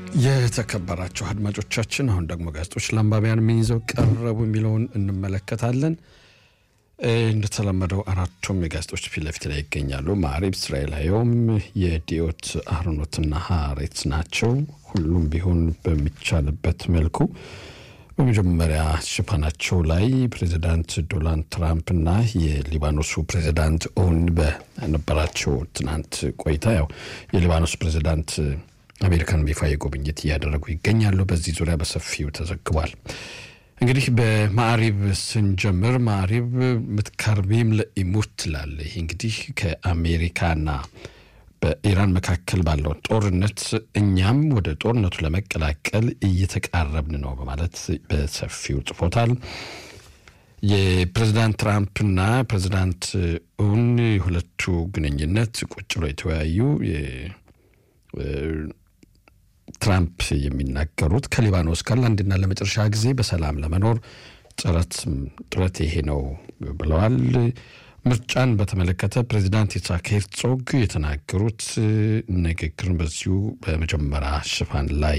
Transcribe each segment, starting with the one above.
የተከበራቸው አድማጮቻችን አሁን ደግሞ ጋዜጦች ለአንባቢያን ምን ይዘው ቀረቡ የሚለውን እንመለከታለን። እንደተለመደው አራቱም የጋዜጦች ፊት ለፊት ላይ ይገኛሉ። ማዕሪብ፣ እስራኤል ሀዮም፣ የዲዮት አህሮኖትና ሀሬት ናቸው። ሁሉም ቢሆን በሚቻልበት መልኩ በመጀመሪያ ሽፋናቸው ላይ ፕሬዚዳንት ዶናልድ ትራምፕና የሊባኖሱ ፕሬዚዳንት ኦን በነበራቸው ትናንት ቆይታ ያው የሊባኖስ ፕሬዚዳንት አሜሪካን ይፋዊ ጉብኝት እያደረጉ ይገኛሉ። በዚህ ዙሪያ በሰፊው ተዘግቧል። እንግዲህ በማዕሪብ ስንጀምር ማዕሪብ ምትካርቢም ለኢሙት ትላለ። ይህ እንግዲህ ከአሜሪካና በኢራን መካከል ባለው ጦርነት እኛም ወደ ጦርነቱ ለመቀላቀል እየተቃረብን ነው በማለት በሰፊው ጽፎታል። የፕሬዚዳንት ትራምፕና ፕሬዚዳንት ኡን የሁለቱ ግንኙነት ቁጭ ብሎ የተወያዩ ትራምፕ የሚናገሩት ከሊባኖስ ጋር ለአንድና ለመጨረሻ ጊዜ በሰላም ለመኖር ጥረት ጥረት ይሄ ነው ብለዋል። ምርጫን በተመለከተ ፕሬዚዳንት ይስሐቅ ሄርዞግ የተናገሩት ንግግርን በዚሁ በመጀመሪያ ሽፋን ላይ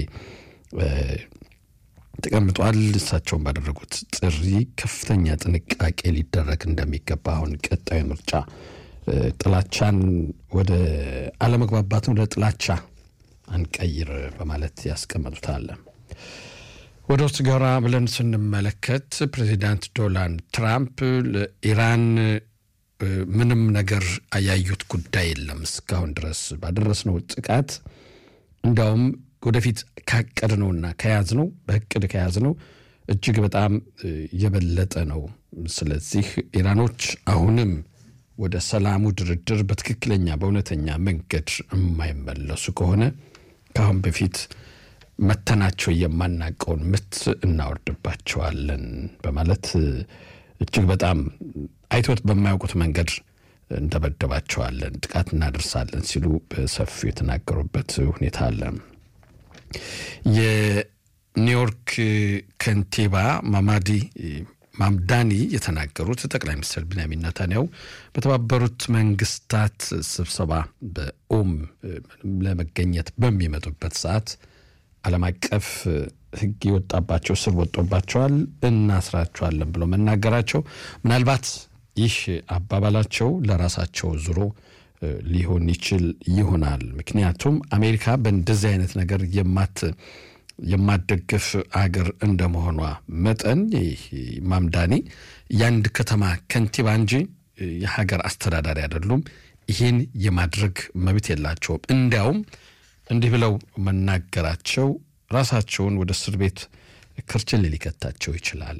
ተቀምጧል። እሳቸውን ባደረጉት ጥሪ ከፍተኛ ጥንቃቄ ሊደረግ እንደሚገባ አሁን ቀጣዩ ምርጫ ጥላቻን ወደ አለመግባባትን ወደ ጥላቻ አንቀይር በማለት ያስቀመጡታል። ወደ ውስጥ ገራ ብለን ስንመለከት ፕሬዚዳንት ዶናልድ ትራምፕ ለኢራን ምንም ነገር ያዩት ጉዳይ የለም እስካሁን ድረስ ባደረስነው ጥቃት እንዲያውም ወደፊት ካቀድነውና ከያዝነው በእቅድ ከያዝነው እጅግ በጣም የበለጠ ነው። ስለዚህ ኢራኖች አሁንም ወደ ሰላሙ ድርድር በትክክለኛ በእውነተኛ መንገድ የማይመለሱ ከሆነ ከአሁን በፊት መተናቸው የማናቀውን ምት እናወርድባቸዋለን በማለት እጅግ በጣም አይቶት በማያውቁት መንገድ እንደበደባቸዋለን፣ ጥቃት እናደርሳለን ሲሉ በሰፊው የተናገሩበት ሁኔታ አለ። የኒውዮርክ ከንቲባ ማማዲ ማምዳኒ የተናገሩት ጠቅላይ ሚኒስትር ቢንያሚን ነታንያሁ በተባበሩት መንግስታት ስብሰባ በኦም ለመገኘት በሚመጡበት ሰዓት ዓለም አቀፍ ሕግ የወጣባቸው ስር ወጦባቸዋል፣ እናስራቸዋለን ብሎ መናገራቸው ምናልባት ይህ አባባላቸው ለራሳቸው ዙሮ ሊሆን ይችል ይሆናል። ምክንያቱም አሜሪካ በእንደዚህ አይነት ነገር የማት የማደግፍ አገር እንደመሆኗ መጠን ማምዳኒ የአንድ ከተማ ከንቲባ እንጂ የሀገር አስተዳዳሪ አይደሉም። ይህን የማድረግ መብት የላቸውም። እንዲያውም እንዲህ ብለው መናገራቸው ራሳቸውን ወደ እስር ቤት ክርችል ሊከታቸው ይችላል።